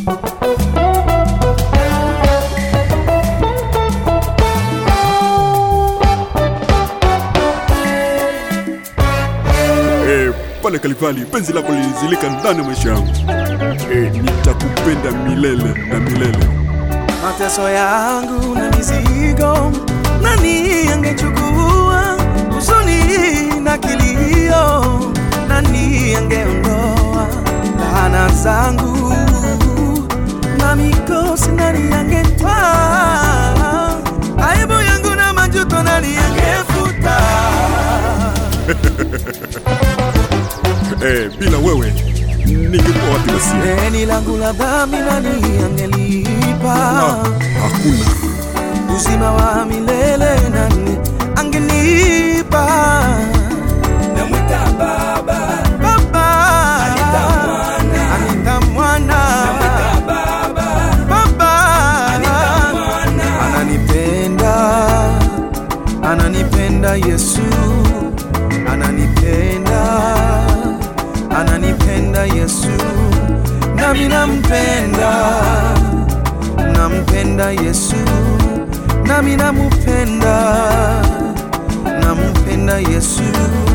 Eh, pale Kalivali penzi lako lilizilika ndani ya maisha yangu. Eh, nitakupenda milele na milele. mateso yangu na mizigo, nani angechukua huzuni na kilio? Nani angeondoa laana zangu na mikosi? Nani angetwaa aibu yangu na majuto? Nani angefuta? Eh, bila wewe ningekuwa wapi basi? Deni langu la dhambi nani angelipa? Ah, hakuna. uzima wa milele nani angenipa? namwita baba Baba Anita mwana. Anita mwana baba Baba mwana. ananipenda ananipenda Yesu ananipenda ananipenda Yesu nami nampenda nampenda Yesu nami namupenda nampenda Yesu